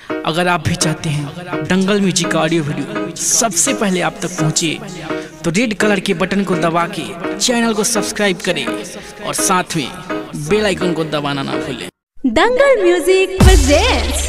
अगर आप भी चाहते हैं दंगल म्यूजिक का ऑडियो वीडियो सबसे पहले आप तक पहुंचे तो रेड कलर के बटन को दबा के चैनल को सब्सक्राइब करें और साथ में बेल आइकन को दबाना ना भूलें दंगल म्यूजिक presents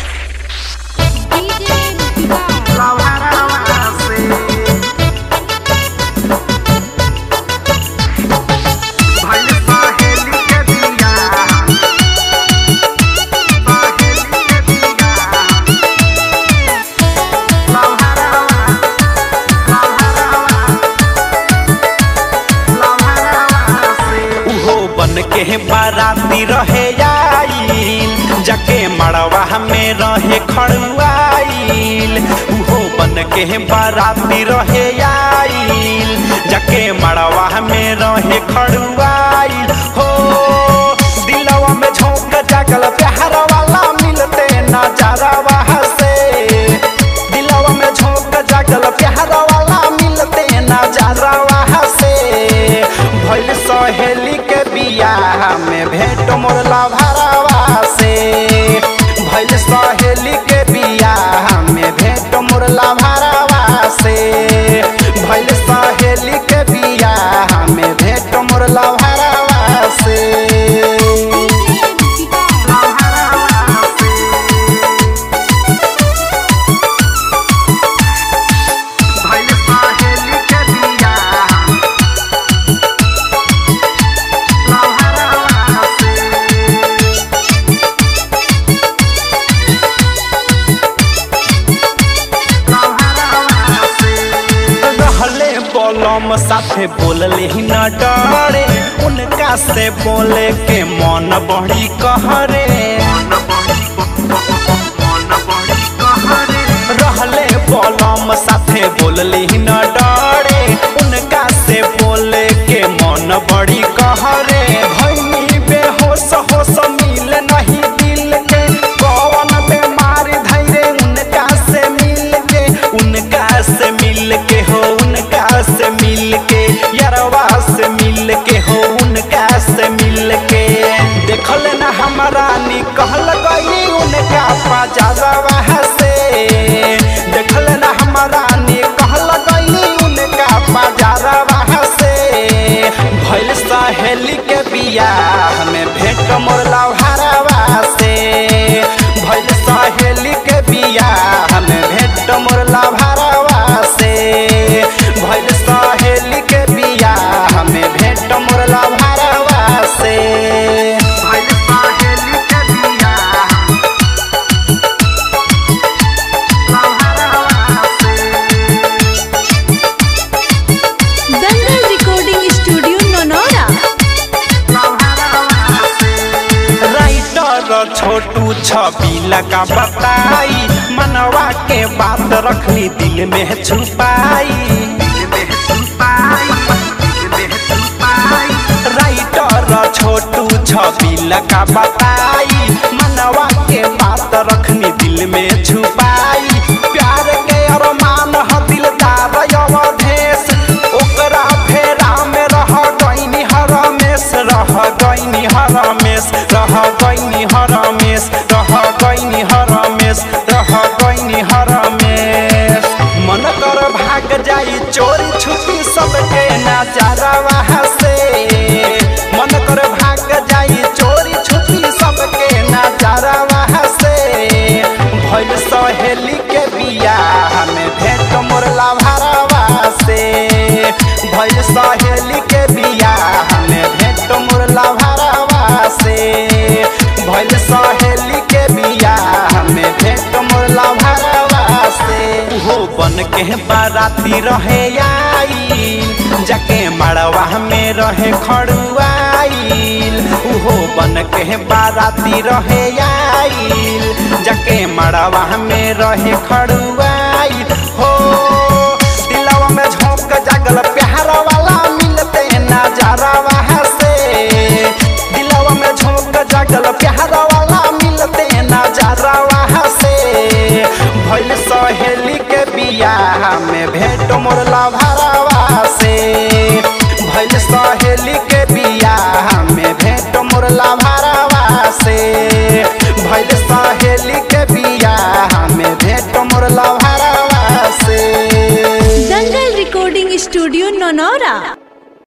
उहो बन के बाराती रहे आइल जके मड़वा में रहे खड़ुआइल उहो बन के बाराती रहे आइल जके मड़वा में रहे खड़ुआइल हो दिलवा में झोंक जागल प्यार वाला मिलते नजारा से दिलवा में झोंक जागल प्यार वाला मिलते नजारा से भइल सहेली के बियाह में भेंट मोर लभरावा से भइल सहेली के बियाह में भेंट मोर लभरावा से भइल सहेली के बियाह में भेंट मोर लभरावा से रहले बोलम साथे बोलले ही न डरे उनका से बोले के मन बड़ी कहरे रहले बोलम साथे बोलले ही न डरे उनका से बोले के मन बड़ी कहरे भैनी बेहोश होश मिल नहीं दिल के कौन बीमारी धैर्य उनका से मिल के उनका से मिल के हो उनका से मिल के यरवा से मिल के हो उनका से मिल के देखल ना हमारा निकल गई उनका पाजावा से देखल ना हमारा निकल गई उनका पाजावा से भइल सहेली के बियाह में भेंट मोर लवहारवा से भइल सहेली के बियाह में भेंट मोर लवहारवा से भइल सहेली के बियाह में भेंट मोर लवहारवा से भइल सहेली के बियाह दंगल रिकॉर्डिंग स्टूडियो नोनोरा राइटर छोटू छबीला का बताई मनवा के बात रखनी दिल में छुपाई राइटर छोटू छबीला का बताई मनवा के बात रखनी दिल में छुपाई प्यार के अरमान ह दिलदार अवधेश ओकरा फेरा में रह गईनी हरमेश रह गईनी हरमेश रह गईनी हरमेश रह गईनी हरमेश रह गईनी हरमेश मन कर भाग जाई चोरी छुपी सबके नजारा से मन कर भाग जाई चोरी छुपी सबके नजारा से भइल सहेली के बियाह में भेंट मोर लाभारवा से भइल सहेली के बियाह में भेंट मोर लाभारवा से भइल सहेली के बियाह में भेंट मोर लाभारवा से हो बन के बाराती रहे आई जाके मड़वा में रहे खड़ुआइल उहो बन के बाराती रहे आइल जाके मड़वा में रहे खड़ुआइल हो दिलवा में झोंक जागल प्यार वाला मिलते नजारा से दिलवा में झोंक जागल प्यार वाला मिलते नजारा से भइल सहेली के बियाह में भेंट मोर लभरावा से भइल सहेली के बियाह में भेंट मोर लभरावा से भइल सहेली के बियाह रिकॉर्डिंग स्टूडियो नोनौरा